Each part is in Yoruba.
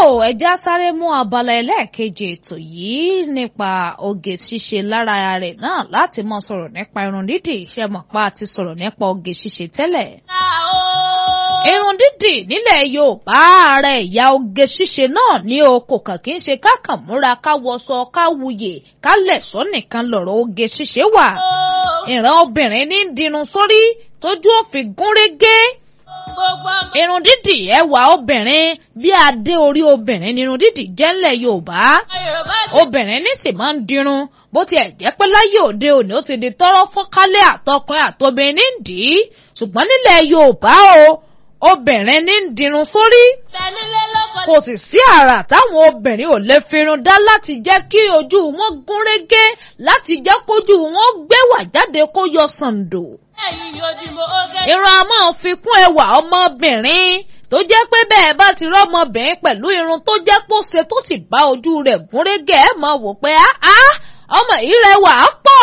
o ẹja sáré mú abala ẹlẹ́ẹ̀kejì ètò yìí nípa oge ṣíṣe lára rẹ̀ náà láti mọ sọ̀rọ̀ nípa irun dídì ṣe mọ̀ pa àti sọ̀rọ̀ nípa oge ṣíṣe tẹ́lẹ̀. irun dídì nílẹ̀ Yorùbá ààrẹ ìyá oge ṣíṣe náà ní o kò kàn kí n ṣe kákàn múra ká wọṣọ ká wuyè ká lẹ̀ṣọ́ nìkan lọ̀rọ̀ oge ṣíṣe wà. ìran obìnrin ní dirun sórí tójú òfin gún régé irun dídì ẹwà obìnrin bí adé orí obìnrin ni irun dídì jẹ́ ńlẹ̀ Yorùbá obìnrin ní sì máa ń dirun bó tiẹ̀ jẹ́ pé láyé òde òní ó ti di tọ́rọ́ fọ́nkálẹ̀ àtọkùnrin àtobìnrin nídìí ṣùgbọ́n nílẹ̀ Yorùbá o obìnrin ní ń dirun sórí kò sì sí àrà táwọn obìnrin ò lè firun dá láti jẹ́ kí ojú wọn gún régé láti jẹ́ kójú wọn gbéwà jáde kó yọ sàǹdò irun a máa fi kún ẹwà ọmọbìnrin tó jẹ́ pé bẹ́ẹ̀ bá ti rọ́mọbìnrin pẹ̀lú irun tó jẹ́ pé ó ṣe tó sì bá ojú rẹ̀ gún régé ẹ̀ mọ̀ wò pé ọmọ yìí rẹwà á pọ̀.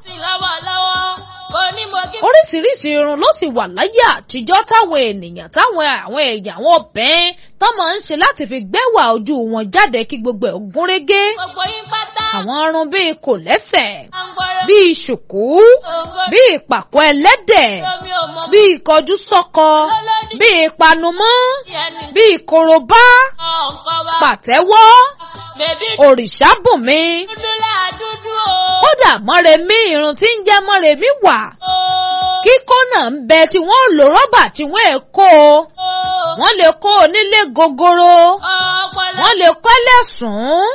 oríṣiríṣi irun ló sì wà láyé àtijọ́ táwọn ènìyàn táwọn àwọn èèyàn àwọn obìnrin tó máa ń ṣe láti fi gbẹ́wà ojú wọn jáde kí gbogbo ẹ̀ gún régé. àwọn irun bíi kòlẹ́sẹ̀ bíi ṣùkú bíi ìpàkọ́ ẹlẹ́dẹ̀ bíi ìkọjú sọ́kọ bíi ìpanumọ́ bíi korobá pàtẹ́wọ́ òrìṣàbùnmi kódà mọ́remí irun tí ń jẹ́ mọ́remí wà kíkó náà ń bẹ tí wọ́n lò rọ́bà tí wọ́n è kó o wọ́n lè kó o nílé gogoro wọ́n lè kọ́ lẹ́sùn.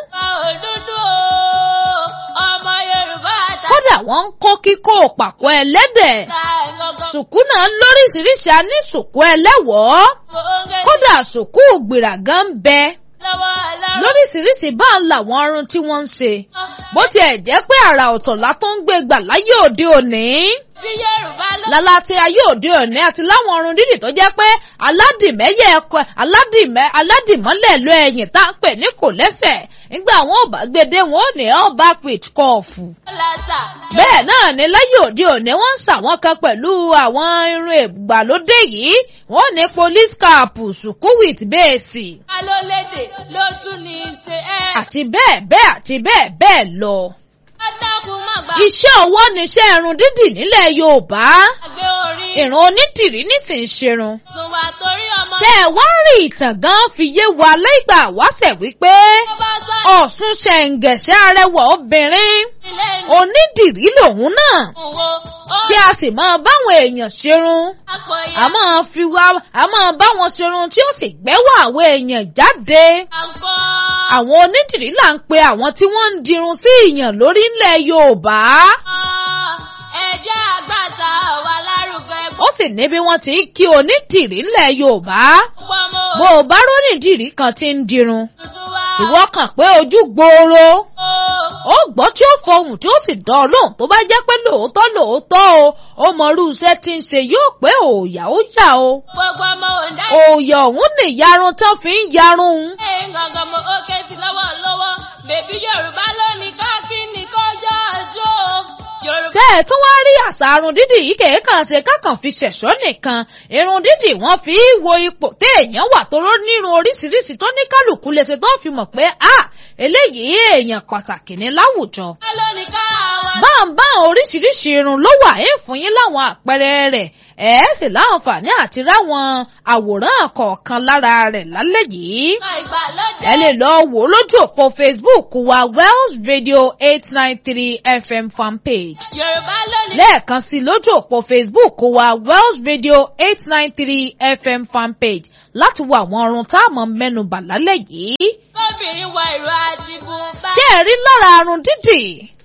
kódà wọ́n ń kó kíkó pàkọ́ ẹlẹ́dẹ̀ sùkú náà ń lóríṣiríṣi a ní sùkú ẹlẹ́wọ̀ọ́ kódà sùkú gbìràgán ń bẹ lóríṣiríṣi bá ń làwọn ọrùn tí wọ́n ń ṣe bó tiẹ̀ jẹ́ pé àrà ọ̀tọ̀ la tó ń gbé gbà láyé òde òní lálá tí ayé òde òní àti láwọn ọrùn dídì tó jẹ́ pé aládìmẹ́yẹ ẹ̀kọ́ aládìmẹ́ aládìmọ́lẹ̀ lọ ẹ̀yìn tá à ń pè ní kò lẹ́sẹ̀ nígbà àwọn ò bá gbede wọn ò ní all back with kọ́ọ̀fù. bẹ́ẹ̀ náà ni láyé òde òní wọ́n ń ṣàwọn kan pẹ̀lú àwọn irun ìgbàlódé yìí wọ́n ní police cap sùkú with bẹ́ẹ̀sì. alólédè ló tún ní í ṣe ẹ́. àti bẹ́ẹ̀ bẹ́ẹ̀ àti bẹ́ẹ̀ bẹ́ẹ̀ lọ. adágún má gbà. iṣẹ́ ọwọ́ níṣẹ́ irun dídì nílẹ̀ Yorùbá àgbé orí. ìrun onídìrí nísìnyí ṣerun. sùn wà torí ọmọ. ṣé ẹ wá rí ìtàn gan fi yé wa lẹ́gbàá wáṣẹ̀ wípé tó bá sọ Ọ̀ṣun ṣẹ̀ǹgẹ̀ṣẹ̀ arẹwà obìnrin ilé ní onídìrí lòun náà òwò. ó tí a sì máa báwọn èèyàn ṣerun àpò ìyá. a máa fi wá a máa bá wọn ṣerun tí ó sì gbẹ́wọ̀ àwọn èèyàn jáde àǹkọ́. àwọn onídìrí là ń pe àwọn tí wọ́n ń dirun sí ìyàn lórí ńlẹ̀ Yorùbá ẹ̀jẹ̀ àgbàtà wà lárugẹ. ó sì ní bí wọ́n ti ń kí onídìrí ńlẹ̀ Yorùbá gbọ́mọ bó o bá rónìdìrí kan ti ń dirun tuntun wá. ìwọ kàn pé ojú gbòòrò ó ó gbọ́ tí ó fohùn tí ó sì dán lóhùn tó bá jẹ́ pé lóòótọ́ lóòótọ́ o ó mọ irú iṣẹ́ tí ń ṣe yóò pé òòyà ó yà o gbogbo ọmọ òǹdá. òòyà òun lè yarun tán fi ń yarun ẹ̀yìn gangan mo ó ké sí lọ́wọ́lọ́wọ́ bèbí Yorùbá lónìí káàkiri kọjá àjò. Yorùbá ṣé ẹ tún wá rí àṣà arun dídì yìí kèékàn ṣe kákàn fi ṣẹ̀ṣọ́ nìkan irun dídì wọ́n fi í wo ipò téèyàn wà tó ló nírun oríṣiríṣi tó ní kálukú lè ṣe tó fi mọ̀ pé a eléyìí èèyàn pàtàkì ní láwùjọ lónìí káwa. báńbáń oríṣiríṣi irun ló wà é fún yín láwọn àpẹẹrẹ rẹ̀ ẹ sì láǹfààní àti ráwọn àwòrán kọ̀ọ̀kan lára rẹ̀ lálẹ́ yìí ìgbàlódé. ẹ lè lọ wò ó lójú òpó Facebook wa Wells Radio eight nine three FM fanpage Yorùbá lónìí. lẹ́ẹ̀kan sí lójú òpó Facebook wa Wells Radio eight nine three FM fanpage láti wo àwọn ọrùn tá a mọ̀ mẹ́nubà lálẹ́ yìí kóbìnrin wọ ìró àti bùnbá. ṣé ẹ rí lára arun dídì